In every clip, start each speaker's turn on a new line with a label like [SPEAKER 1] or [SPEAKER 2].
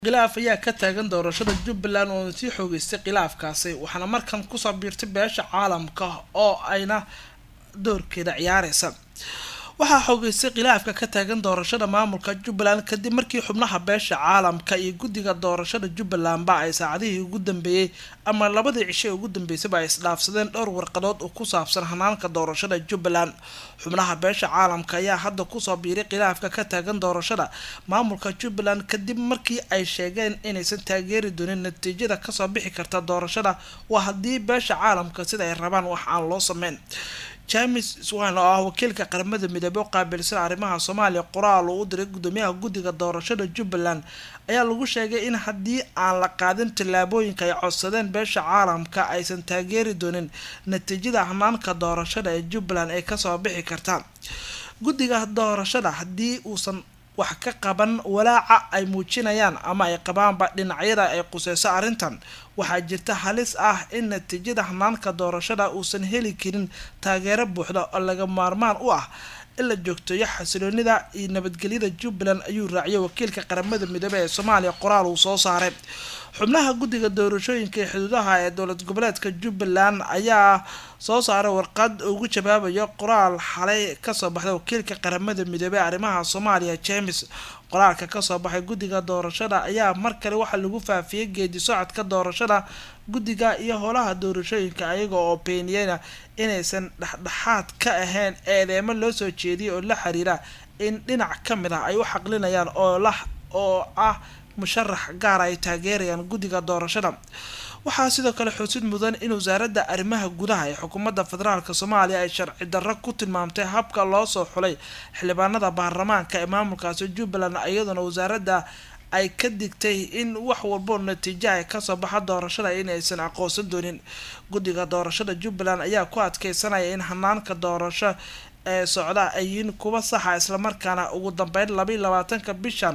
[SPEAKER 1] khilaaf ayaa ka taagan doorashada jubbaland oo sii xoogeystay khilaafkaasi waxaana markan kusoo biirtay beesha caalamka oo ayna doorkeeda ciyaareysa waxaa xoogeystay khilaafka ka taagan doorashada maamulka jubbaland kadib markii xubnaha beesha caalamka iyo guddiga doorashada jubbalandba ay saacadihii ugu dambeeyey ama labadii cisho ee ugu dambeysayba ay isdhaafsadeen dhowr warqadood oo ku saabsan hanaanka doorashada jubbaland xubnaha beesha caalamka ayaa hadda kusoo biiray khilaafka ka taagan doorashada maamulka jubbaland kadib markii ay sheegeen inaysan taageeri doonin natiijada kasoo bixi karta doorashada waa haddii beesha caalamka sida ay rabaan wax aan loo sameyn james swan oo ah wakiilka qaramada midoobey oo qaabilsan arrimaha soomaaliya qoraal uu u diray gudoomiyaha guddiga doorashada jubbaland ayaa lagu sheegay in haddii aan la qaadin tallaabooyinka ay codsadeen beesha caalamka aysan taageeri doonin natiijada hanaanka doorashada ee jubbaland ay kasoo bixi karta guddiga doorashada haddii uusan wax ka qaban walaaca ay muujinayaan ama ay qabaanba dhinacyada ay quseyso arrintan waxaa jirta halis ah in natiijada hanaanka doorashada uusan heli karin taageero buuxda oo laga maarmaan u ah in la joogteeyo xasiloonida iyo nabadgelyada jubbaland ayuu raaciyay wakiilka qaramada midoobey ee soomaaliya qoraal uu soo saaray xubnaha guddiga doorashooyinka ee xuduudaha ee dowlad goboleedka jubbaland ayaa soo saaray warqad ugu jawaabaya qoraal xalay kasoo baxday wakiilka qaramada midoobey arrimaha soomaaliya james qoraalka kasoo baxay guddiga doorashada ayaa mar kale waxaa lagu faafiyey geedi socodka doorashada guddiga iyo howlaha doorashooyinka ayaga oo beeniyeyna inaysan dhexdhexaad ka ahayn eedeemo loo soo jeediyay oo la xiriira in dhinac ka mid ah ay u xaqlinayaan oo la oo ah musharax gaara ay taageerayaan guddiga doorashada waxaa sidoo kale xusid mudan in wasaaradda arrimaha gudaha ee xukuumadda federaalk soomaaliya ay sharci darro ku tilmaamtay habka loo soo xulay xildhibaanada baarlamaanka ee maamulkaasi jubbaland iyadoona wasaaradda ay ka digtay in wax walbo natiijo ay kasoo baxa doorashada in aysan aqoonsan doonin guddiga doorashada jubbaland ayaa ku adkeysanaya in hanaanka doorasho ee socda ay yihiin kuwa saxa islamarkaana ugu dambeyn labaiy labaatanka bishan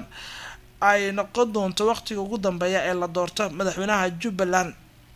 [SPEAKER 1] ay noqon doonto waqtiga ugu dambeeya ee la doorto madaxweynaha jubbaland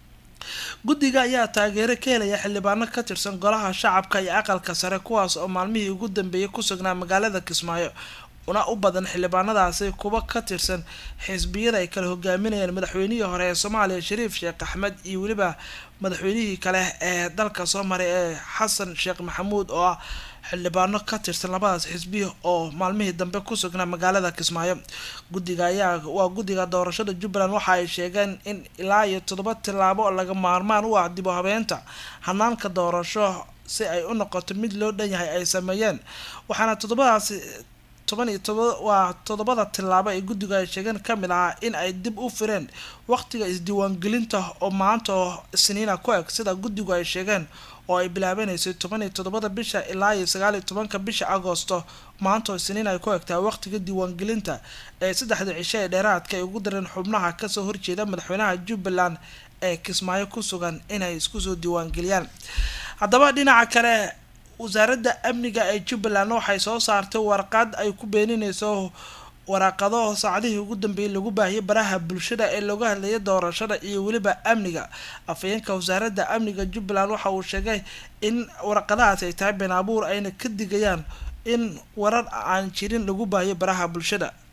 [SPEAKER 1] guddiga ayaa taageero ka helaya xildhibaano ka tirsan golaha shacabka iyo aqalka sare kuwaas oo maalmihii ugu dambeeyay ku sugnaa magaalada kismaayo una u badan xildhibaanadaasi kuwa ka tirsan xisbiyada ay kala hogaaminayaan madaxweynihii hore ee soomaaliya shariif sheekh axmed iyo weliba madaxweynihii kale ee dalka soo maray ee xasan sheekh maxamuud oo ah xildhibaano ka tirsan labadaas xisbi oo maalmihii dambe ku sugnaa magaalada kismaayo guddiga ayaa waa guddiga doorashada jubbaland waxa ay sheegeen in ilaa iyo toddoba tillaabo laga maarmaan u ah dib u habeynta hanaanka doorasho si ay u noqoto mid loo dhan yahay ay sameeyeen waxaana toddobadaasi toban iyo toba waa toddobada tillaabo ay guddigu ay sheegeen ka mid ahaa in ay dib u fireen waqtiga isdiiwaangelinta oo maanta oo isniina ku eg sida guddigu ay sheegeen oo ay bilaabaneysay toban iyo toddobada bisha ilaa iyo sagaal iyo tobanka bisha agoosto maanta oo isniin ay ku egtahay waqtiga diiwaangelinta ee saddexda cisho ee dheeraadka ay ugu dareen xubnaha kasoo horjeeda madaxweynaha jubbaland ee kismaayo ku sugan inay isku soo diiwaangeliyaan haddaba dhinaca kale wasaaradda amniga ee jubbaland waxay soo saartay warqad ay ku beenineyso waraaqado saacadihii ugu dambeeyay lagu baahiyay baraha bulshada ee looga hadlayay doorashada iyo weliba amniga afhayeenka wasaaradda amniga jubbaland waxa uu sheegay in waraqadahaasi ay tahay been abuur ayna ka digayaan in warar aan jirin lagu baahiyo baraha bulshada